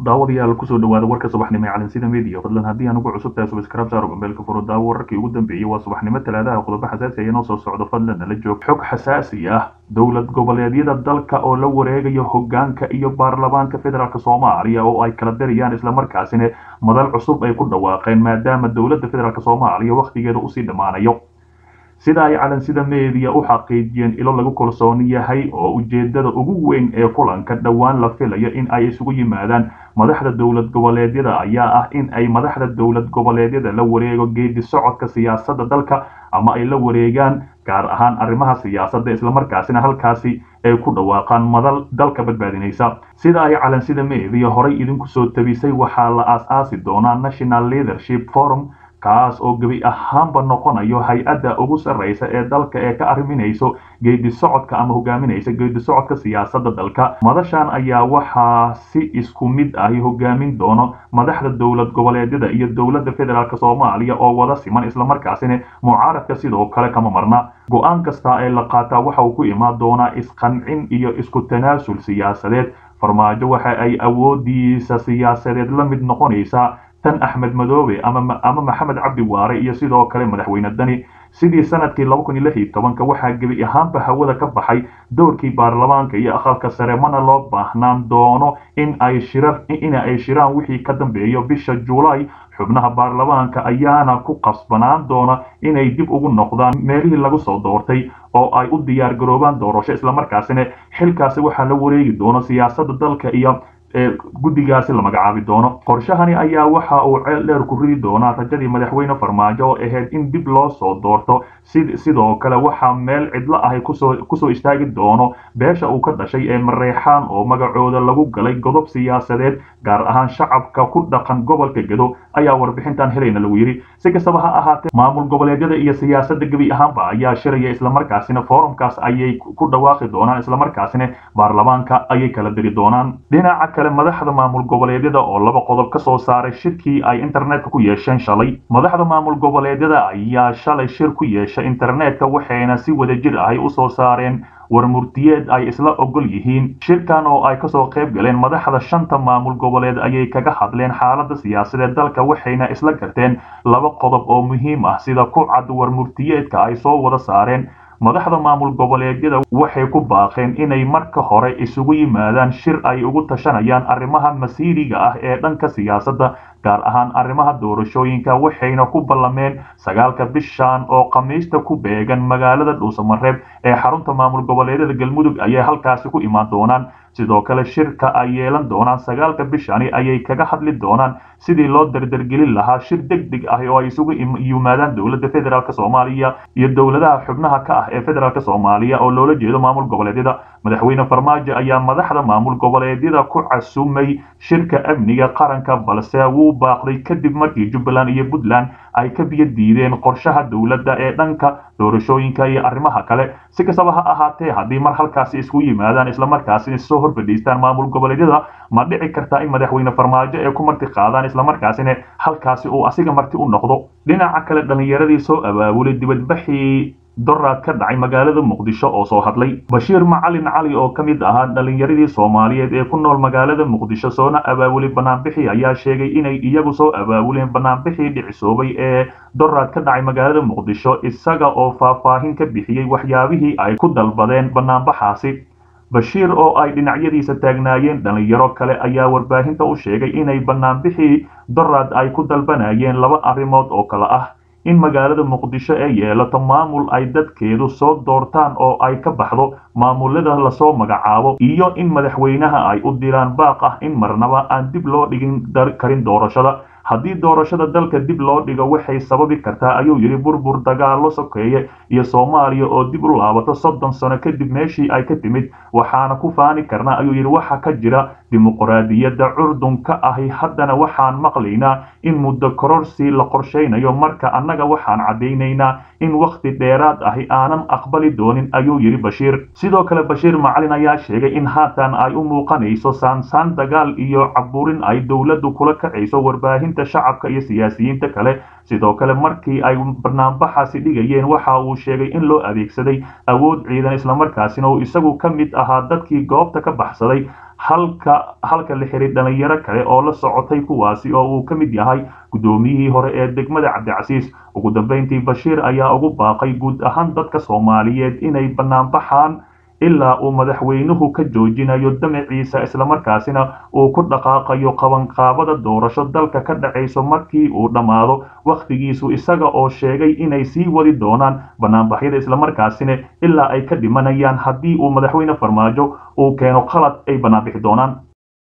daawadayaal kusoo dhawaada warka subaxnimo ee calansida media fadlan haddii aan ugu cusub tahay subscribe saaro gambeelka furo daawo wararkii ugu dambeeyey waa subaxnimo talaadaha qodobo xasaasi ah inoo soo socdo fadlan nala joog xog xasaasi ah dowlad goboleedyada dalka oo la wareegayo hogaanka iyo baarlamaanka federaalk soomaaliya oo ay kala dirayaan islamarkaasina madal cusub ay ku dhawaaqeen maadaama dowladda federaalk soomaaliya wakhtigeeda usii dhammaanayo sida ay calansida media u xaqiijiyeen ilo lagu kalsoon yahay oo ujeedada ugu weyn ee kulanka dhowaan la filayo in ay isugu yimaadaan madaxda dowlad goboleedyada ayaa ah in ay madaxda dowlad goboleedyada la wareego geedi socodka siyaasadda dalka ama ay la wareegaan gaar ahaan arrimaha siyaasadda islamarkaasina halkaasi ay ku dhawaaqaan madal dalka badbaadinaysa sida ay calansida media horay idinku soo tabisay waxaa la aas-aasi doonaa national leadership forum kaas oo gebi ahaanba noqonayo hay-adda ugu sarreysa ee dalka ee ka arriminayso geedi socodka ama hogaaminaysa geedi socodka siyaasadda dalka madashan ayaa waxaa si isku mid ahi hogaamin doono madaxda dowlad goboleedyada iyo dowladda federaalk soomaaliya oo wada siman islamarkaasina mucaaradka sidoo kale kama marna go-aan kasta ee la qaataa waxa uu ku imaan doonaa isqancin iyo isku tanaasul siyaasadeed farmaajo waxa ay awoodiisa siyaasadeed la mid noqonaysaa tan axmed madoobe ama maxamed cabdi waare iyo sidoo kale madaxweyne dani sidii sanadkii laba kun iyo lix iyo tobanka waxaa gebi ahaanba hawada ka baxay doorkii baarlamaanka iyo aqalka sare mana loo baahnaan doono in ay shira ina ay shiraan wixii ka dambeeyo bisha juulaay xubnaha baarlamaanka ayaana ku qasbanaan doona inay dib ugu noqdaan meelihii lagu soo doortay oo ay u diyaar garoobaan doorasho islamarkaasina xilkaasi waxaa la wareegi doono siyaasadda dalka iyo guddigaasi la magacaabi doono qorshahani ayaa waxa uu ceel dheer ku ridi doonaa rajadii madaxweyne farmaajo oo ahayd in dib loo soo doorto sidoo kale waxaa meel cidlo ahi kusoo istaagi doono beesha uu ka dhashay ee mareexaan oo magacooda lagu galay godob siyaasadeed gaar ahaan shacabka ku dhaqan gobolka gedo ayaa warbixintan helayna lagu yidhi si kastaba ha ahaatee maamul goboleedyada iyo siyaasadda gebi ahaanba ayaa shiraya islamarkaasina forumkaas ayay ku dhawaaqi doonaan islamarkaasina baarlamaanka ayay kala diri doonaan dhinaca kale madaxda maamul goboleedyada oo laba qodob ka soo saaray shirkii ay internetka ku yeesheen shalay madaxda maamul goboleedyada ayaa shalay shir ku yeeshay internetka waxayna si wadajir ahay usoo saareen war murtiyeed ay isla ogol yihiin shirkan oo ay kasoo qayb galeen madaxda shanta maamul goboleed ayay kaga hadleen xaaladda siyaasadeed dalka waxayna isla garteen laba qodob oo muhiim ah sida ku cad war murtiyeedka ay soo wada saareen madaxda maamul goboleedyada waxay ku baaqeen inay marka hore isugu yimaadaan shir ay ugu tashanayaan arrimaha masiiriga ah ee dhanka siyaasadda gaar ahaan arrimaha doorashooyinka waxayna ku ballameen sagaalka bishan oo khamiista ku beegan magaalada dhuusamareeb ee xarunta maamul goboleedyada galmudug ayay halkaasi ku imaan doonaan sidoo kale shirka ay yeelan doonaan sagaalka bishani ayay kaga hadli doonaan sidii loo dardargelin lahaa shir deg deg ah oo ay isugu yimaadaan dowladda federaalk soomaaliya iyo dowladaha xubnaha ka ah ee federaalk soomaaliya oo loola jeedo maamul goboleedyada madaxweyne farmaajo ayaa madaxda maamul goboleedyada ku casumay shirka amniga qaranka balse wuu baaqday kadib markii jubbaland iyo puntland ay ka biyo diideen qorshaha dowladda ee dhanka doorashooyinka iyo arrimaha kale si kastaba ha ahaatee haddii mar halkaasi isku yimaadaan islamarkaasina soo horfadhiistaan maamul goboleedyada ma dhici kartaa in madaxweyne farmaajo ay ku marti qaadaan islamarkaasina halkaasi uu asiga marti u noqdo dhinaca kale dhallinyaradii soo abaabulay dibadbaxii doraad ka dhacay magaalada muqdisho oo soo hadlay bashiir macalin cali oo ka mid ahaa dhallinyaradii soomaaliyeed ee ku nool magaalada muqdisho soona abaabulay banaanbixii ayaa sheegay inay iyagu soo abaabuleen banaanbixii dhicisoobay ee doraad ka dhacay magaalada muqdisho isaga oo faahfaahin ka bixiyey waxyaabihii ay ku dalbadeen banaanbaxaasi bashiir oo ay dhinacyadiisa taagnaayeen dhallinyaro kale ayaa warbaahinta u sheegay inay banaanbixii doraad ay ku dalbanayeen laba arrimood oo kale ah in magaalada muqdisho ay yeelato maamul ay dadkeedu soo doortaan oo ay ka baxdo maamulada lasoo magacaabo iyo in madaxweynaha ay u diraan baaq ah in marnaba aan dib loo dhigin karin doorashada haddii doorashada dalka dib loo dhigo waxay sababi kartaa ayuu yidhi burbur dagaallo sokeeye iyo soomaaliya oo dib u laabato soddon sano kadib meeshii ay ka timid waxaana ku faani karnaa ayuu yidhi waxa ka jira dimuqraadiyadda curdunka ahi haddana waxaan maqlaynaa in muddo kororsi la qorshaynayo marka annaga waxaan caddaynaynaa in wakhti dheeraad ahi aanan aqbali doonin ayuu yidhi bashiir sidoo kale bashiir macalin ayaa sheegay in haatan ay u muuqanayso saansaan dagaal iyo caburin ay dowladdu kula kacayso warbaahinta shacabka iyo siyaasiyiinta kale sidoo kale markii ay barnaambaxaasi dhigayeen waxa uu sheegay in loo adeegsaday awood ciidan islamarkaasina uu isagu ka mid ahaa dadkii goobta ka baxsaday halka halka la xiray dhalinyaro kale oo la socotay kuwaasi oo uu ka mid yahay guddoomiyihii hore ee degmada cabdicasiis ugu dambeyntii bashiir ayaa ugu baaqay guud ahaan dadka soomaaliyeed inay banaanbaxaan ilaa uu madaxweynuhu ka joojinayo damaciisa islamarkaasina uu ku dhaqaaqayo qabanqaabada doorasho dalka ka dhacayso markii uu dhammaado wakhtigiisu isaga oo sheegay inay sii wadi doonaan banaanbaxyada islamarkaasina ilaa ay ka dhimanayaan haddii uu madaxweyne farmaajo uu keeno qalad ay banaanbixi doonaan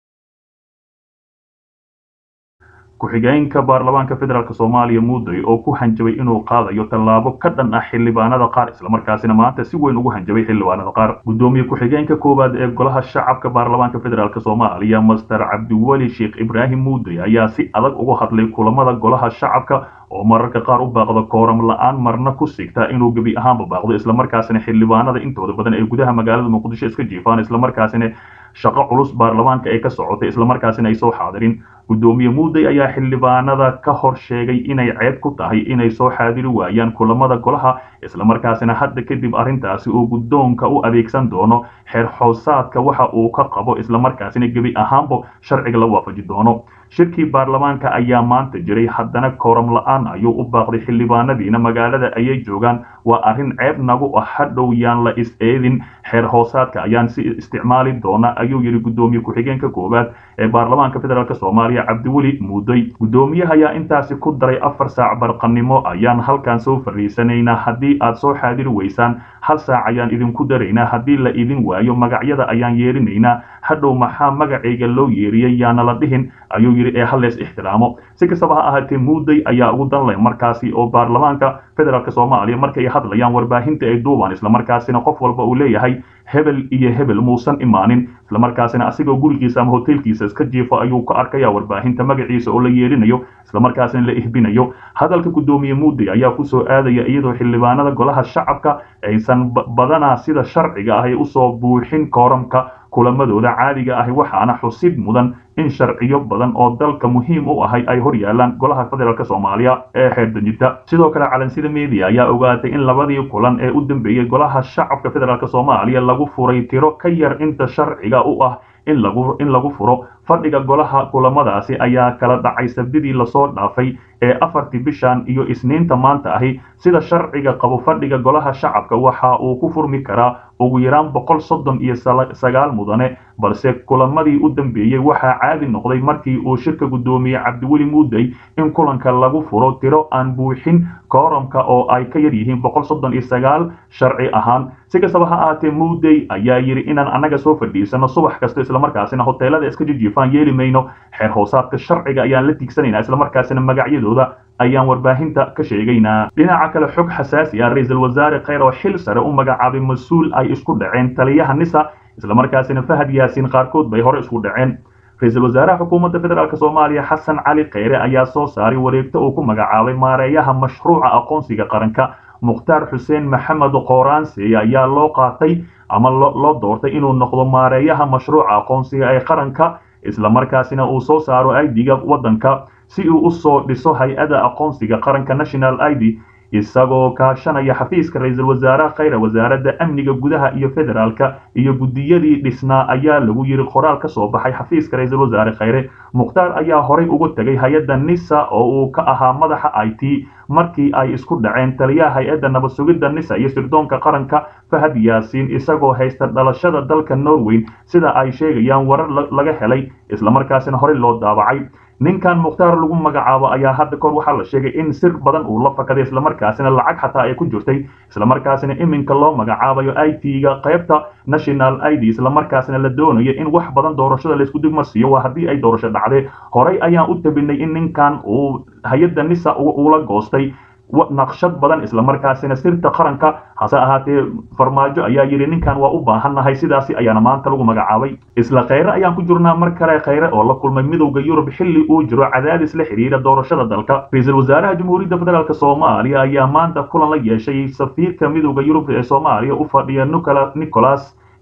ku-xigeenka baarlamaanka federaalk soomaaliya muuday oo ku hanjabay inuu qaadayo tallaabo ka dhan ah xildhibaanada qaar islamarkaasina maanta si weyn ugu hanjabay xildhibaanada qaar guddoomiye ku-xigeenka koowaad ee golaha shacabka baarlamaanka federaalk soomaaliya master cabdiweli sheekh ibraahim muuday ayaa si adag uga hadlay kulamada golaha shacabka oo mararka qaar u baaqda kooram la-aan marna ku sigta inuu gebi ahaanba baaqdo islamarkaasina xildhibaanada intooda badan ee gudaha magaalada muqdisho iska jiifaan islamarkaasina shaqo culus baarlamaanka ay ka socotay islamarkaasina ay soo xaadirin guddoomiye muuday ayaa xildhibaanada ka hor sheegay inay ceeb ku tahay inay soo xaadiri waayaan kulamada golaha islamarkaasina hadda kadib arrintaasi uu guddoonka u adeegsan doono xeer xoosaadka waxa uu ka qabo islamarkaasina gebi ahaanba sharciga la waafaji doono shirkii baarlamaanka ayaa maanta jiray haddana kooram la-aan ayuu u baaqday xildhibaanadiina magaalada ayay joogaan waa arrin ceeb nagu ah hadhow yaan la is-eedin xeer hoosaadka ayaan si isticmaali doona ayuu yidhi guddoomiye ku-xigeenka koowaad ee baarlamaanka federaalk soomaaliya cabdiweli muuday guddoomiyaha ayaa intaasi ku daray afar saac barqanimo ayaan halkan soo fariisanaynaa haddii aad soo xaadiri weysaan hal saac ayaan idinku daraynaa haddii la idin waayo magacyada ayaan yeerinaynaa hadhow maxaa magacayga loo yeeriyey yaana la dhihin ayuu yidhi ee hallees ixtiraamo si kastaba ha ahaatee muuday ayaa ugu danlay markaasi oo baarlamaanka federaalk soomaaliya markay hadlayaan warbaahinta ay duubaan islamarkaasina qof walba uu leeyahay hebel iyo hebel muusan imaanin islamarkaasina asigoo gurigiisa ama hoteelkiisa iska jiifo ayuu ka arkaya warbaahinta magaciisa oo la yeelinayo islamarkaasina la ihbinayo hadalka guddoomiye muuday ayaa kusoo aadaya iyadoo xildhibaanada golaha shacabka aysan badanaa sida sharciga ahy usoo buuxin kooramka kulamadooda caadiga ahi waxaana xusid mudan in sharciyo badan oo dalka muhiim u ahay ay hor yaalaan golaha federaalk soomaaliya ee xeerdejinta sidoo kale calansida media ayaa ogaatay in labadii kulan ee u dambeeyey golaha shacabka federaalk soomaaliya lagu furay tiro ka yar inta sharciga u ah in lagu in lagu furo fadhiga golaha kulamadaasi ayaa kala dhacay sabdidii lasoo dhaafay ee afartii bishan iyo isniinta maanta ahi sida sharciga qabo fadhiga golaha shacabka waxa uu ku furmi karaa ugu yaraan boqol soddon iyo sagaal mudane balse kulamadii u dambeeyey waxaa caadi noqday markii uu shirka guddoomiye cabdiweli muuday in kulanka lagu furo tiro aan buuxin kooramka oo ay ka yar yihiin boqol soddon iyo sagaal sharci ahaan si kastaba ha ahaatee muuday ayaa yidhi inaan annaga soo fadhiisano subax kasta islamarkaasina hoteelada iska jijiifaan yeeli mayno xeer hoosaadka sharciga ayaan la tiigsanaynaa islamarkaasina magacyadooda ayaan warbaahinta ka sheegaynaa dhinaca kale xog xasaasi ah ra-iisul wasaare kheyr oo xil sare u magacaabay mas-uul ay isku dhaceen taliyaha nisa islamarkaasina fahad yaasiin qaarkood bay hore isku dhaceen ra-iisul wasaaraha xukuumadda federaalk soomaaliya xasan cali kheyre ayaa soo saaray wareegto uu ku magacaabay maareeyaha mashruuca aqoonsiga qaranka mukhtaar xuseen maxamed qooraanse ayaa loo qaatay ama loo doortay inuu noqdo maareeyaha mashruuca aqoonsiga ee qaranka islamarkaasina uu soo saaro aidiga waddanka si uu u soo dhiso hay-ada aqoonsiga qaranka national id isagoo kaashanaya xafiiska ra-iisul wasaaraha kheyre wasaaradda amniga gudaha iyo federaalka iyo guddiyadii dhisnaa ayaa lagu yiri qoraal ka soo baxay xafiiska ra-iisul wasaare kheyre mukhtaar ayaa horay uga tegay hay-adda nisa oo uu ka ahaa madaxa i t markii ay isku dhaceen taliyaha hay-adda nabad sugidda nisa iyo sirdoonka qaranka fahad yaasiin isagoo haysta dhalashada dalka norway sida ay sheegayaan warar laga helay islamarkaasina horey loo daabacay ninkan mukhtaar lagu magacaabo ayaa hadda kor waxaa la sheegay in sir badan uu la fakaday islamarkaasina lacag xataa ay ku jirtay islamarkaasina iminka loo magacaabayo i t-ga qaybta national id islamarkaasina la doonayo in wax badan doorashada laysku digmarsiiyo waa haddii ay doorasho dhacdee horey ayaan u tabinay in ninkan uu hay-adda nisa uula goostay naqshad badan islamarkaasina sirta qaranka hase ahaatee farmaajo ayaa yidhi ninkan waa u baahannahay sidaasi ayaana maanta lagu magacaabay isla kheyre ayaan ku jirnaa mar kale kheyre oo la kulmay midowda yurub xilli uu jiro cadaadis la xidhiira doorashada dalka ra-iisul wasaaraha jamhuuriyadda federaalk soomaaliya ayaa maanta kulan la yeeshay safiirka midowda yurub ee soomaaliya u fadhiya nicolas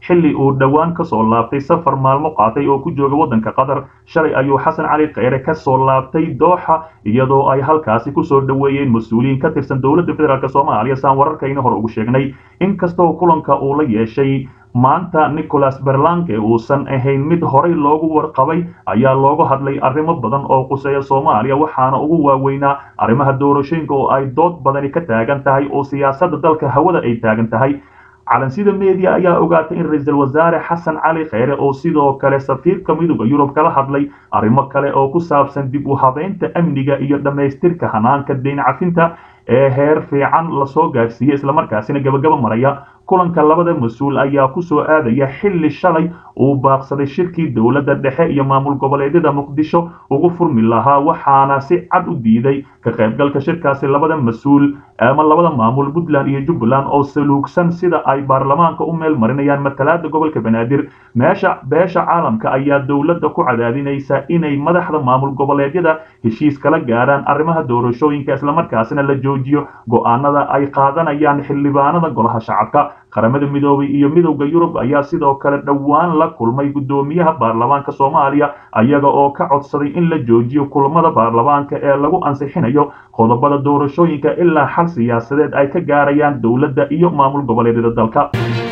xilli uu dhowaan kasoo laabtay safar maalmo qaatay oo ku jooga waddanka qatar shalay ayuu xasan cali kheyre kasoo laabtay dooxa iyadoo ay halkaasi kusoo dhoweeyeen mas-uuliyiin ka tirsan dowladda federaalk soomaaliya saan wararkayna hore ugu sheegnay inkastoo kulanka uu la yeeshay maanta nicholas berlanke uusan ahayn mid horay loogu warqabay ayaa looga hadlay arrimo badan oo quseeya soomaaliya waxaana ugu waaweynaa arrimaha doorashooyinka oo ay dood badani ka taagan tahay oo siyaasadda dalka hawada ay taagan tahay calansida media ayaa ogaatay in ra-iisul wasaare xasan cali kheyre oo sidoo kale safiirka midooda yurub kala hadlay arrimo kale oo ku saabsan dib u habeynta amniga iyo dhammaystirka hanaanka deyn cafinta ee heer fiican lasoo gaarsiiyey islamarkaasina gabagaba maraya kulanka labada mas-uul ayaa kusoo aadaya xilli shalay uu baaqsaday shirkii dowladda dhexe iyo maamul goboleedyada muqdisho ugu furmi lahaa waxaana si cad u diiday ka qaybgalka shirkaasi labada mas-uul ama labada maamul puntland iyo jubbaland oo saluugsan sida ay baarlamaanka u meel marinayaan matalaada gobolka banaadir meesha beesha caalamka ayaa dowladda ku cadaadinaysa inay madaxda maamul goboleedyada heshiis kala gaaraan arrimaha doorashooyinka islamarkaasina la joojiyo go-aanada ay qaadanayaan xildhibaanada golaha shacabka qaramada midoobay iyo midowda yurub ayaa sidoo kale dhowaan la kulmay guddoomiyaha baarlamaanka soomaaliya ayaga oo ka codsaday in la joojiyo kulamada baarlamaanka ee lagu ansixinayo qodobada doorashooyinka ilaa xal siyaasadeed ay ka gaarayaan dowladda iyo maamul goboleedyada dalka